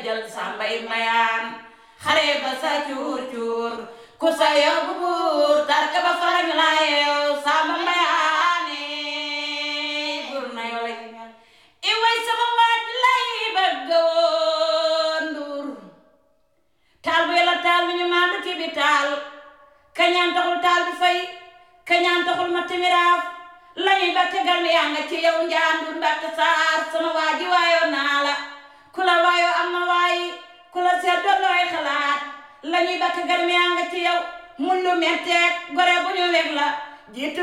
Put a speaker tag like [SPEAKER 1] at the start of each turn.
[SPEAKER 1] jël sàmbay mayaan xare ba sa cuur cuur ku sa yóbbu buur tarka ba farañ la yeew sàmba mayaane buur na yoo lay i way sama waaj lay bëgg woon nduur taal bu yàlla taal mi ñu maandu ki bi taal kañaan taxul taal bi fay kañaan taxul ma timiraaf lañuy batte garmi yaa nga ci yow njaandur mbatte saar sama waaji waayoo naa la ku la waayoo am na waayi ku la seet doon looy xalaat lañuy batte garmi yaa nga ci yow mun lu metteeg gore bu ñu weg la jiitu